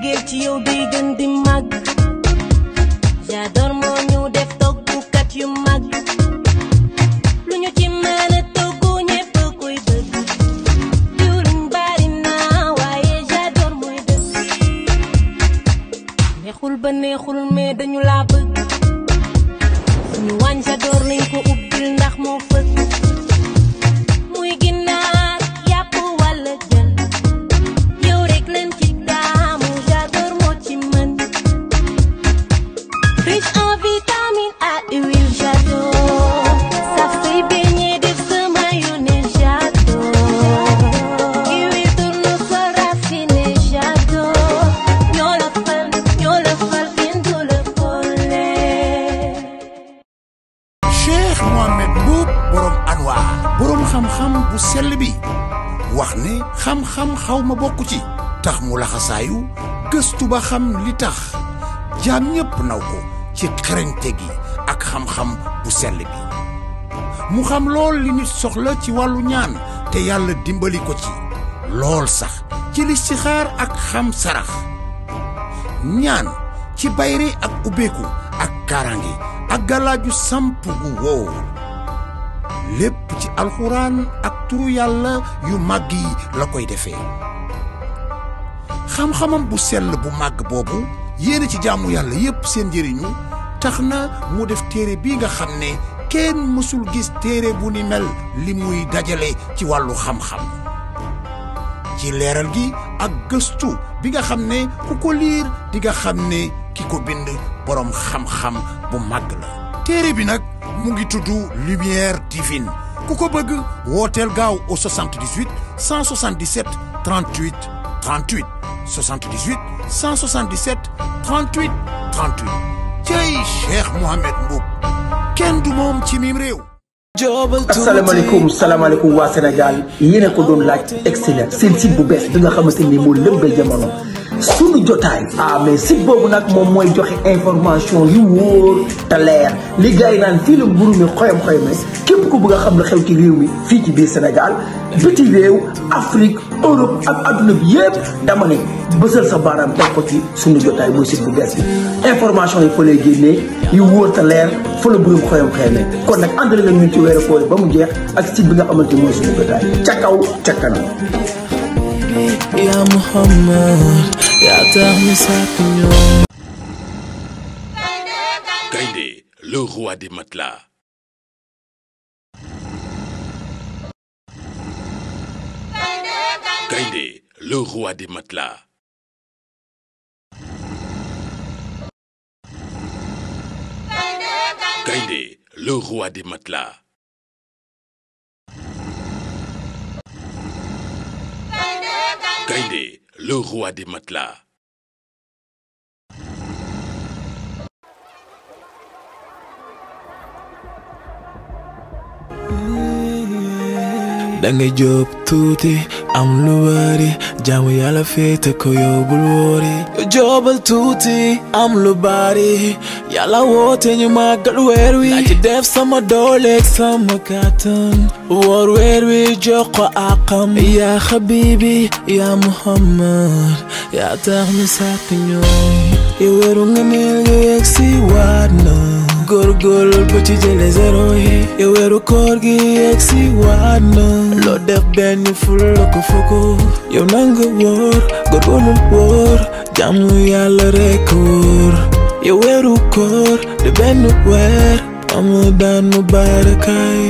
mbëggeel ci yow day gën di màgg j'adore moo ñu def toggukat yu mag lu ñu ci mën a toggu ñépp koy bëgg diwlin bari na waaye j'adore mooy dëgg neexul ba neexul mais dañu laa bëgg suñu waañ j'adore lañ ko ubbil ndax moo fëgg muy ginaar yàpp walla jën yow rek leen ci taamu j'adore moo ci mën riche en vitamines A et huile j'adore ça fait baigner def sa mayonnaise j'adore huile tournesol raffiné j'adore ñoo la fal ñoo la fal kenn du la folle Cheikh Mohamed Mboup borom Anwar borom xam-xam bu sell bi wax ne xam-xam xaw ma bokk ci tax mu laxasaayu gëstu ba xam li tax jaam ñépp naw ko ci xereñte gi ak xam-xam bu sell bi mu xam lool li nit soxla ci wàllu ñaan te yàlla dimbali ko ci lool sax ci listixaar ak xam sarax ñaan ci bayre ak ubbeeku ak kaaraange ak galaaju samp gu wóor lépp ci alxuraan ak turu yàlla yu màgg yi la koy defee xam-xamam bu sell bu màgg boobu yéene ci jaamu yàlla yépp seen njëriñu tax na mu def téere bi nga xam ne kenn mësul gis téere bu ni mel li muy dajale ci wàllu xam-xam ci leeral gi ak gëstu bi nga xam ne ku ko liir di nga xam ne ki ko bind boroom xam-xam bu màgg la téere bi nag mu ngi tudd lumière divine ku ko bëgg wooteel gaaw au 78 177 38 38 78 177 38 38 cey Cheikh Mohamed Mboup kenn du moom ci mim réew asalaamaaleykum salaamaaleykum waa Sénégal yéen a ko doon laaj excellent seen site bu bees bi nga xamante ni moo lëmbee jamono sunu jotaay ah mais site boobu nag moom mooy joxe information yu wóor te leer li gars yi naan fii la mburu mi xoyam xoyame képp ku bëgg a xam la xew ci réew mi fii ci biir Sénégal biti réew Afrique Europe ak adduna bi yëpp dama ne bësal sa baaraam teg ko ci sunu jotaay mooy site bu bees bi information yi fa lay génnee yu wóor te leer fa la mburu mi xoyam xoyame kon nag àndale la ñun ci weeru koor ba mu jeex ak site bi nga xamante ni mooy sunu jotaay ca kaw ca kanam Ya Muhammad Ya tax ñu sàkk ñoom Gaïndé, le roi des matelas. Gaïndé, le roi des matelas. Gaïndé, le roi des matelas. Gaïndé, le roi des matelas. dangay jóob tuuti am lu bari jaamu yàlla féete ko yóbbul wóori jóobal tuuti am lu bari yàlla woote ñu màggal weer wi naa ci def sama dooleeg sama kàttan woor weer wi jox ko àqam yaa xabibi yaa muhammad yaa tax ñu sàkk ñoom yow weeru nga neel nga yegg si waat na góorgóorlu ba ci jële zéro yi yow weeru koor gi yegg si waat na loo def benn ful la ko fukk yow nanga wóor góorgóorlu wóor jàmm yàlla rekk wóor yow weeru koor de benn weer Ramadan mubaarakaay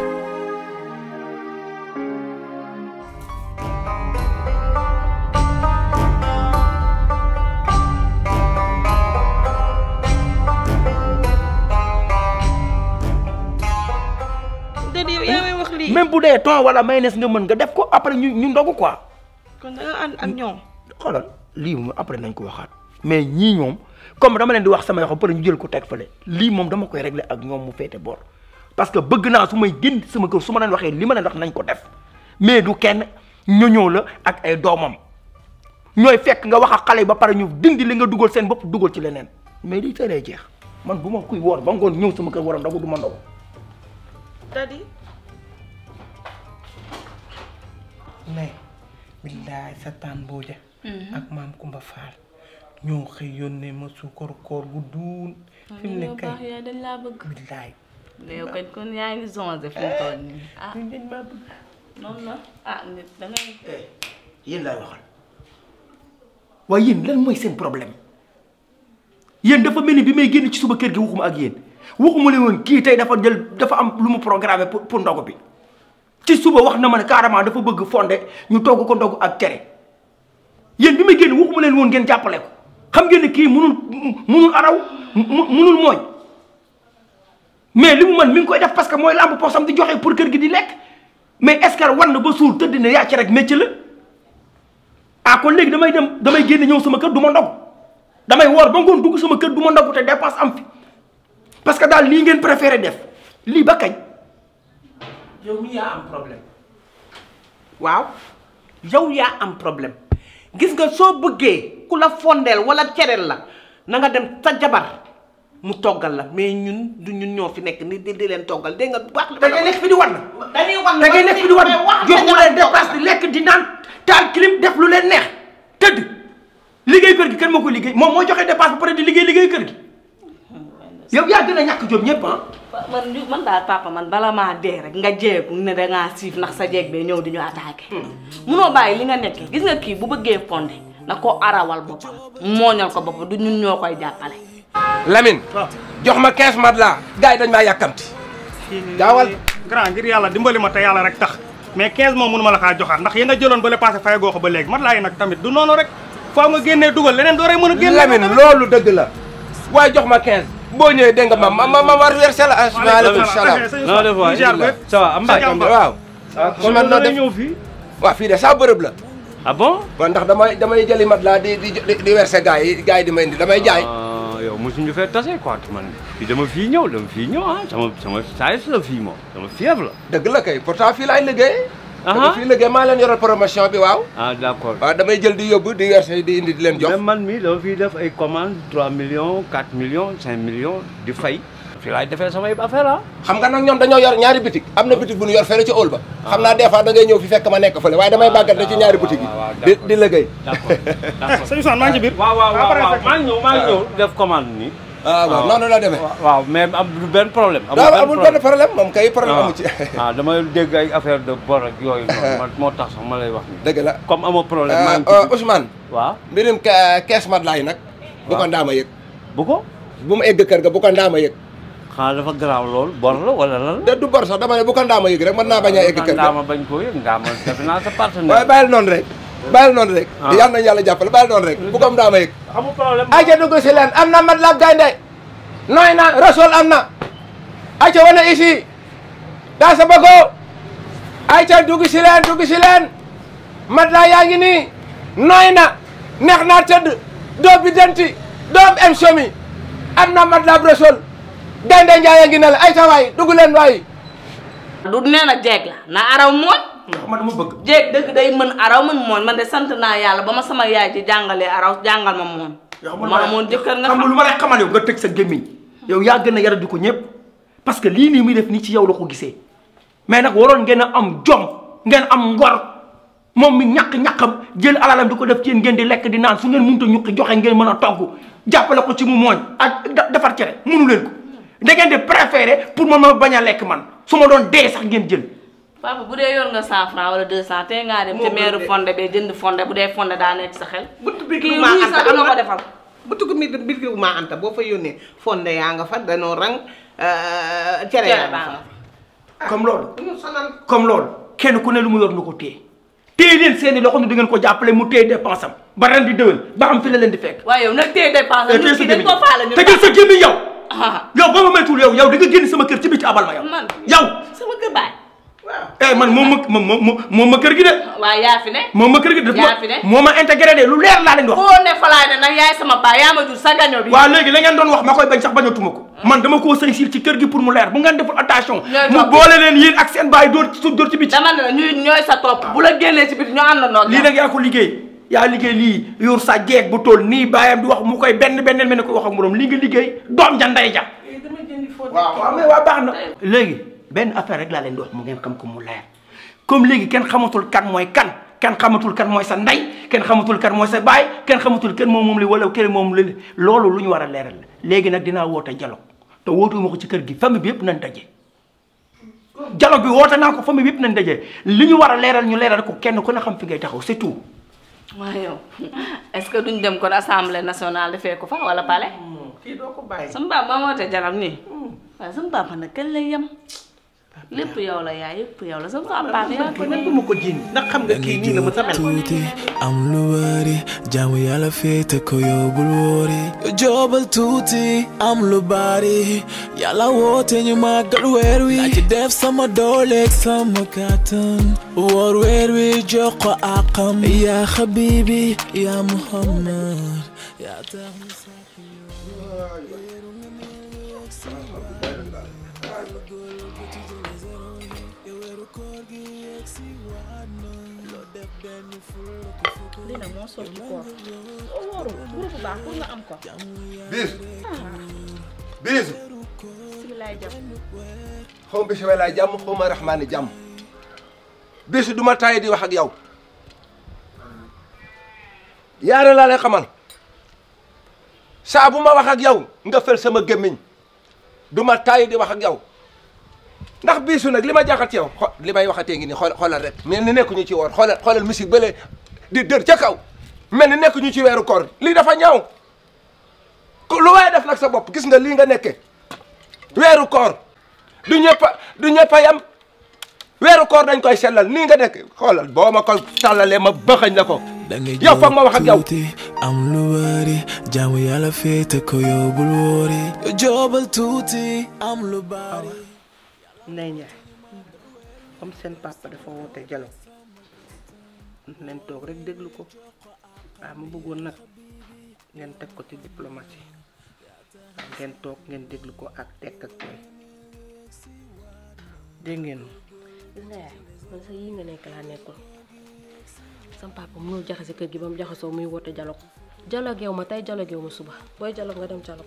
Dadi yow yaa may wax lii. même bu dee thon wala mayonnaise nga mën nga def ko après ñu ñu ndogu quoi kon da nga ànd ak ñoom. xoolal lii moom après nañ ko waxaat mais ñii ñoom comme dama leen di wax sama yoo xam peut ñu jël ko teg fële lii moom dama koy régler ak ñoom mu féete boor parce que bëgg naa su may génn sama kër su ma leen waxee li ma leen wax nañ ko def mais du kenn ñoñoo la ak ay doomam ñooy fekk nga wax ak xale yi ba pare ñu dindi li nga dugal seen bopp dugal ci leneen mais lii tey lay jeex man bu ma kuy woor ba ngoon ñëw sama kër waram ndogu du ma ndogu Dadi. ne billaay sa taan booja ak maam Kumba Faal ñoo xëy yónnee ma suukar koor gu duun fi mu ne yow kay baax yaay dañ laa bëgg billaay yow kañ kon yaa ngi zonze fi mu toll nii ah ñun dañ maa bëgg noonu la ah nit da ngay yéen laay waxal waaye yéen lan mooy seen problème yéen dafa mel ni bi may génn ci suba kër gi waxuma ak yéen waxuma leen woon kii tey dafa jël dafa am lu mu programmé pour pour ndogu bi ci suba wax na ma ne carrément dafa bëgg fonde ñu togg ko ndogu ak cere yéen bi may génn waxuma leen woon ngeen jàppale ko xam ngeen ne kii munul munul araw mu- munul mooy mais li mu man mi ngi koy def parce que mooy lamb poosam di joxe pour kër gi di lekk mais est-ce que war na ba suur tëdd na yaa ci rek métier la ah kon léegi damay dem damay génn ñëw sama kër du ma ndog damay woor ba ngoon dugg sama kër du ma ndog te dépense am fi parce que daal lii ngeen préféré def lii ba kañ. yow mi yaa am problème waaw yow yaa am problème gis nga soo bëggee ku la fondeel wala cereel la na nga dem sa jabar mu toggal la mais ñun du ñun ñoo fi nekk ni di di leen toggal dégg nga bu baax. da ngay nekk fi di wan. dañuy wan da ngay nekk fi di wan jox mu leen dépasse di lekk di naan taal clim def lu leen neex tëdd liggéey kër gi kan moo ko liggéey moom moo joxe dépasse ba pare di liggéey liggéey kër gi yow yaa gën a ñàkk jom ñëpp ah. man ñu- man daal papa man bala maa dee rek nga jeeku ne dangaa siif ndax sa jeeg bee ñëw di ñu attaqué munoo bàyyi li nga nekkee gis nga kii bu bëggee fonde na ko arawal boppam mooñal ko boppam du ñun ñoo koy jàppale Lamine jox ma 15 mat laa gars yi dañ maa yàkkamti gaawal grand ngir yàlla dimbali ma te yàlla rek tax mais 15 moom mënu ma la kaa joxaat ndax yi nga jëloon ba le passé fay goo ko ba léegi mat laa yi nag tamit du noonu rek faaw nga génnee dugal leneen doo rek mën a génne Lamine loolu dëgg la waaye jox ma 15 boo ñëwee dégg nga ma ma ma ma war versé la asalaamaaleykum salaam na def waay ça va am waaw kon man noo def ñëw fii waaw fii de saa bërëb la ah bon man ndax damay damay jëli mat laa di di di di versé gars yi gars yi di ma indi damay jaay ah yow mosuñu fee tase quoi man fii dama fii ñëw dama fii ñëw ah sama sama saayis la fii moom sama fief la dëgg la kay pourtant fii laay liggéey dama Aha. fii liggéey maa leen yoral promotion bi waaw ah d' accord waaw damay jël di yóbbu di versé di indi di leen jox même man mii dama fii def ay commande 3 millions 4 millions 5 millions di fay fii laay defee samay affaire ah xam nga nag ñoom dañoo yor ñaari boutique am na boutique bu ñu yor fële ci óol ba xam naa des fois da ngay ñëw fi fekk ma nekk fële waaye damay bàggante ci ñaari boutique yi di di liggéey d' accord d' accord sëñ Ousmane maa ngi ci biir waaw waaw waaw Après, waaw fekk- maa ngi ñëw maa ngi ñëw def commande nii ah waaw noonu la demee waaw mais am du benn problème waaw amul benn problème moom kay problème amu ci ah damay dégg ay affaire de bor ak yooyu noonu man moo tax sax ma lay wax nii dëgg la comme amoo problème maa ngi Euh, ci Ousmane waaw mbirum ke- kees mat laay nag bu ko ndaama yëg bu ko bu mu egg kër ga bu ko ndaama yëg xanaa dafa garaaw lool bor la wala lan la de du bor sax dama ne bu ko ndaama yëg rek mën naa bañ a egg kër ga ndaama bañ koo yëg ndaama defe naa sa partenaire waaye bàyyil noonu rek bàyyil noonu rek Ah. yàlla nañu yàlla jàppale bàyyil noonu rek bu ko ndaama yëg amul problème ayca dugg si leen am na mat la gaynde nooy na rasol am na ayca wane ici daa sa bëggoo ayca dugg si leen dugg si leen mat la yaa ngi nii nooy na neex naa tëdd doo bi denti doo em somi am na mat la rasol gaynde njaay a ngi ne la ayca waay dugg leen waay du nee na jeeg la na araw mooñ man dama bëgg. jeeg dëgg day mën araw mën mooñ man de sant naa yàlla ba ma sama yaay ji jàngalee araw jàngal ma mooñ ma amoon jëkkër nga xam nga xam lu ma lay xamal yow nga tëj sa gémmiñ yow yaa gën a yara di ko ñëpp parce que lii nii muy def nii ci yow la ko gisee mais nag waroon ngeen a am jom ngeen am ngor moom mi ñàkk-ñàkkam jël alalam di ko def ci yéen ngeen di lekk di naan su ngeen mënut a ñuqi joxe ngeen mën a togg jàppale ko ci mu mooñ ak da- defar cere mënu leen ko da ngeen di préféré pour man ma bañ a lekk man su ma doon dee sax ngeen jël papa bu dee yor nga 100 francs wala 200 te ngaa dem te meeru fonde bee jënd fonde bu dee fonde daa nekk sa xel bi kii maa luy anta sax dina am ko na defal butugu mi bi maa anta boo fa yónnee fonde yaa nga fa danoo rang euh, cere yaa nga fa comme loolu ñu sonal comme loolu kenn ku ne lu mu yor na ko téye téye leen seeni loxo ni di ngeen ko jàppale mu téye dépense am ba ren di déwén ba xam fi la leen di fekk waaye yow nag tey dépense te nit sa ki dañ gémmiñ ko faale ñu tëjal sa gémmiñ yow ah yow ba ma maytuwul yow yow da nga génn sama kër ci biti abal ma yow man yow sama kër baay eh man moom ma moom moom moom ma kër gi de waaye yaa fi ne moom ma kër gi de daf yaa fi ne. ma moo ma intégré de lu leer laa leen di wax foo ne falaay ne nag yaay sama baay yaa ma jur sa gaño bi waaw léegi la ngeen doon wax ma koy bañ sax bañatuma ko man dama koo sëy sil ci kër gi pour mu leer bu ngeen deful attention Ñooy mu topp. boole leen yéen ak seen baay dóor ci dóor ci biti dama ne la ñuy ñooy sa topp bu la génnee ci biti ñu àndandoo lii nag yaa ko liggéey yaa liggéey lii yor sa jeeg bu toll nii baayam di wax mu koy benn benneel mel ne koy wax ak moroom lii nga liggéey doom ja ndey ja waaw waaw mais waa baax na léegi benn affaire rek laa leen di wax mu ngeen xam ko mu leer comme léegi kenn xamatul kan mooy kan kenn xamatul kan mooy sa ndey kenn xamatul kan mooy sa baay kenn xamatul kenn moom moom li wala kenn moom li loolu lu ñu war a leeral la léegi nag dinaa woote dialogue te wootuma ko ci kër gi famille bi yëpp nañ daje dialogue bi woote naa ko famille bi yëpp nañ daje li ñu war a leeral ñu leeral ko kenn ku ne xam fi ngay taxaw c'est tout waaye yow est-ce que duñ dem kon assemblée nationale defee ko fa wala palais. kii doo ko bàyyi. sama papa ba woote jaram nii. waaye sama papa nag kañ lay yem. lépp yow la yaay yëpp yow la sama papa yaa ko nag duma ko jiin ndax xam nga kii nii la ma sa mel. tuuti am lu bari jaamu yàlla féete ko yow bul wóori joobal tuuti am lu bari yàlla woote ñu màggal weer wi naa ci def sama dooleeg sama kàttan woor weer wi jox ko àqam yaa xabibi yaa muhammad yaa tax ñu sàkk lii nag moo soog ci koor oo wóorul groupe bu baax pour nga am ko biisu biisu si laay jàpp xaw ma bisimilah jàmm xaw ma rahmaani jàmm biisu du ma taay di wax ak yow yaara laa lay xamal saa bu ma wax ak yow nga fel sama gémmiñ du ma taay di wax ak yow ndax biisu nag li ma jaaxal ci yow xo li may waxatee ngi nii xool xoolal rek mel ni nekkuñu ci woor xoolal xoolal musique bële di dër ca kaw mel ni nekkuñu ci weeru koor lii dafa ñaaw ku lu waaye def nag sa bopp gis nga lii nga nekke weeru koor du ñëpp a du ñëpp a yam weeru koor dañ koy sellal nii nga nekk xoolal boo ma ko tàllalee ma bëxañ la ko yow foog ma wax ak yow am lu bari jaamu yàlla féete ko yow bul wóori joobal tuuti am lu bari Ndeye Ndiaye comme seen papa dafa woote dialogue leen toog rek déglu ko waaw ma bëggoon nag ngeen teg ko ci diplomatie waaw ngeen toog ngeen déglu ko ak tekk ak tey dégg ngeen gis nga yaay man sa yii nga nekk laa nekkul sama papa mënul jaxase kër gi ba mu jaxasoo muy woote dialogue dialogue yow ma tey dialogue yow ma suba booy dialogue nga dem dialogue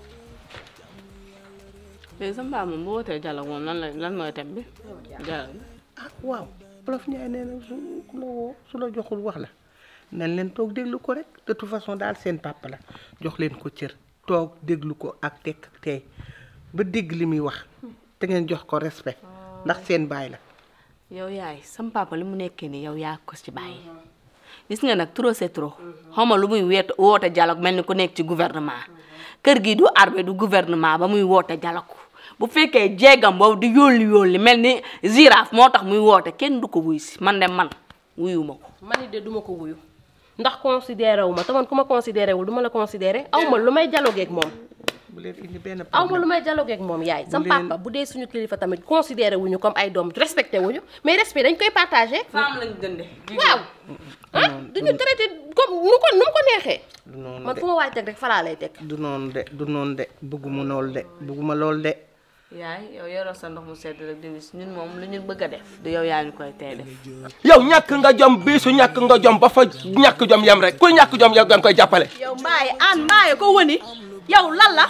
léegi sama papa moom bu wootee dialogue moom lan la lan mooy thème bi. dialogue ah waaw Wolof Njaay nee na su ku la woo su la joxul wax la nañ leen toog déglu ko rek de toute façon daal seen papa la jox leen ko cër toog déglu ko ak tekk ak tey ba dégg li muy wax te ngeen jox ko respect ndax seen baay la yow yaay sama papa li mu nekkee ni yow yaa ko ci bàyyi gis nga nag trop c'est trop xaw ma lu muy weet woote dialogue mel ni ku nekk ci gouvernement kër gi du armée du gouvernement ba muy woote dialogue bu fekkee jéegam boobu di yóolli yóolli mel ni girafe moo tax muy woote kenn du ko wuy si man de man wuyu ma ko man it de duma ko wuyu ndax considéré wu ma te man ku ma considéré wul du ma la considéré aw ma lu may dialogue ak moom bu leen indi benn aw ma lu may dialogue ak moom yaay sam leen- papa bu dee suñu kilifa tamit considéré wuñu comme ay doom respecté wuñu mais respect dañ koy partagé femme lañ dënde waaw ah duñu traité comme nu ko nu mu ko neexee du noonu man de fu ma waay teg rek falaa lay teg du noonu de du noonu de bëgguma lool de bëgguma lool de yaay yow yoroo sa ndox mu sedd rek di wis ñun moom lu ñu bëgg a def du yow yaa ñu koy tey def yow ñàkk nga jom biisu ñàkk nga jom ba fa ñàkk jom yem rek kuy ñàkk jom yow da nga koy jàppale yow mbaaye aan mbaaye ko wëni yow lan la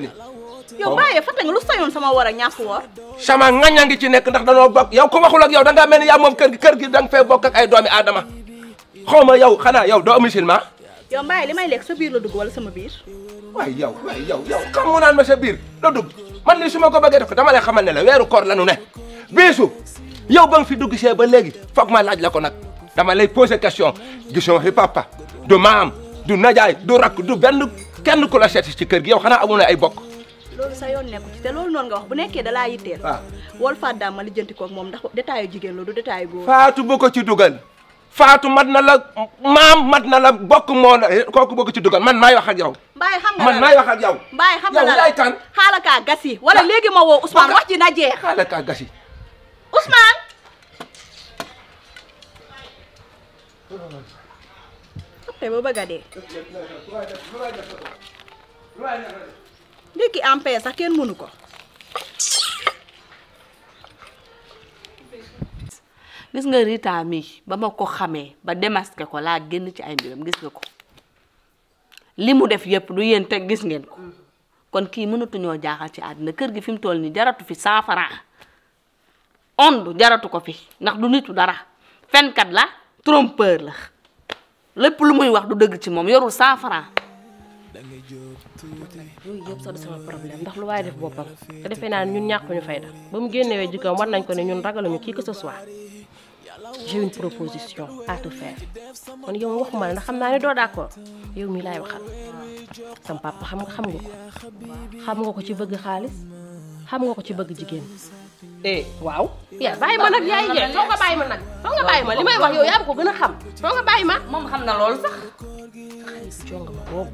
yow mbaaye fàtte nga lu sañoon sama war a ñàkk woor sama ngaña ngi ci nekk ndax danoo bokk yow ku waxul ak yow da ngaa mel ni yaa moom kër gi kër gi da nga fee bokk ak ay doomi aadama xaw ma yow xanaa yow doo musulman yow mbaaye li may lekk sa biir la dugg wala sama biir waay yow waay yow yow xam mu naan ma sa biir la dugg man lii su ma ko bëggee def ko dama lay xamal ne la weeru koor la nu ne biisu yow ba nga fi dugg see ba léegi foog ma laaj la ko nag dama lay poser question gisoo fi papa du maam du najaay du rakk du benn kenn ku la seet ci kër gi yow xanaa amu ne ay bokk loolu sa yoon nekku ci te loolu noonu nga wax bu nekkee da laa yitteel waaw wol fàddaam ma lijjanti koog moom ndax détail yu jigéen la du détail yu góor faatu bu ko ci dugal faatu mat na la maam mat na la bokk moo na kooku bu ko ci dugal man maay wax ak yow mbaay xam nga man la maay wax ak yow mbaay xam nga yow la yaay kan xaala kaa gas yi wala léegi ma woo Ousmane wax ji na jeex xaala kaa gasi Ousmane te ba bëgg a dee ndekki en paix sax kenn mënu ko gis nga Rita mi ba ma ko xamee ba démasqué ko laa génn ci ay mbiram gis nga ko li mu def yëpp du yéen teg gis ngeen ko kon kii mënatuñoo jaaxal ci àddina kër gi fi mu toll nii jaratu fi cent franc ond jaratu ko fi ndax du nitu dara fenkat la trompeur la lépp lu muy wax du dëgg ci moom yorul cent franc yooyu yëpp sax du sama problème ndax lu waaye def boppam te defee naa ne ñun ñàkkuñu fayda ba mu génnewee jikkoom war nañ ko ne ñun ragaluñu kii que ce soit j'ai une proposition à te faire kon yow waxuma la ndax xam naa ne doo d'accord yow mii laay waxal sam papa xam nga xam nga ko xam nga ko ci bëgg xaalis xam nga ko ci bëgg jigéen eh waaw yaa bàyyi ma nag yaay jee soo nga bàyyi ma nag soo nga bàyyi ma li may wax yow yaa ko gën a xam soo nga bàyyi ma moom xam na loolu sax xaalis jonga ma boobu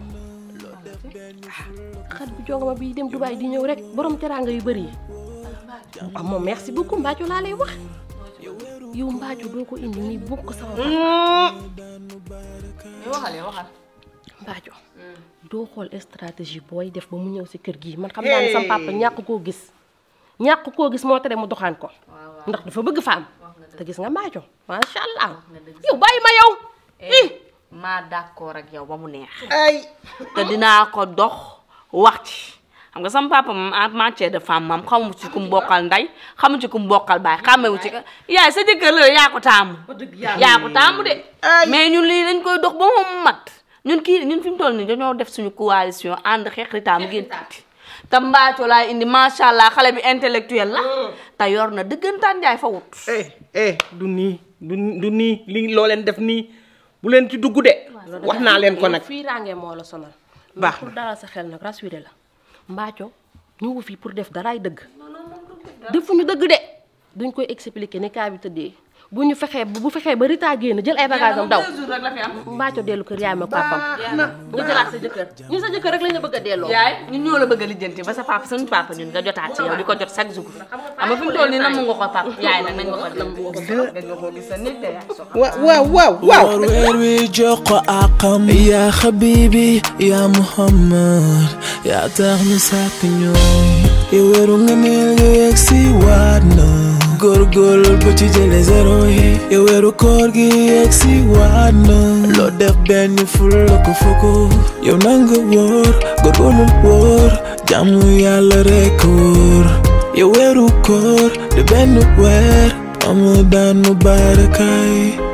xat bu jonga ma bii dem Dubaay di ñëw rek borom teraanga yu bëri yi ah moom merci beaucoup Mbaaco laa lay wax yow Mbaaco doo ko indi nii bokk sama waxal yow waxal Mbaaco doo xool stratégie booy def ba mu ñëw si kër gi man xam naa ne sama papa ñàkk koo gis ñàkk koo gis moo tere mu doxaan ko ndax dafa bëgg femme te gis nga Mbaaco macha allah yow bàyyi ma yow ii maa d'accord ak yow ba mu neex ay te dinaa ko dox wax ci xam nga sama papa moom en matière de femme moom xamu ci ku mu bokkal ndey xamu ci ku mu bokkal baay xàmmewu ci ka yaay sa jëkkër la yaa ko taamu yaa ko taamu de mais ñun lii dañ koy dox ba moom mat ñun kii ñun fi mu toll nii dañoo def suñu coalition ànd xeex ritaam génn tuuti te mbaaco laa indi macha allah xale bi intellectuel la te yor na dëggantaan njaay fa wut eh eh du nii du du nii li loo leen def nii bu leen ci dugg de wax naa leen ko nag fii ràngee moo la sonal baax pour dalal sa xel nag rassuré la mbaaco ñëwu fii pour def daraay dëgg defuñu dëgg de duñ koy expliquer ni kaa bi tëddee bu ñu fexee bu fexee ba Rita génn jël ay bagages am daw mbaaco dellu kër yaay ma papam nga jëlaat sa jëkkër ñun sa jëkkër rek lañ la bëgg a delloo yaay ñun ñoo la bëgg a lijjanti ba sa papa suñu papa ñun nga jotaat ci yow di ko jot chaque jour xam nga fi mu toll nii namm nga ko papa yaay nag nañ nga ko nam nga ko gis sa nit de yaay waaw waaw waaw waaw woor weer wi jox ko àqam yaa xabibi yaa muhammad yaa tax ñu sàkk ñooy yow weeru nga neel nga yegg si waat na góorgóorlu ba ci jële zéro yi yow weeru koor gi yegg si waat na loo def benn ful la ko fukk yow na nga wóor góorgóorlu wóor jàmm yàlla rekk wóor yow weeru koor de benn weer Ramadan mubarak ay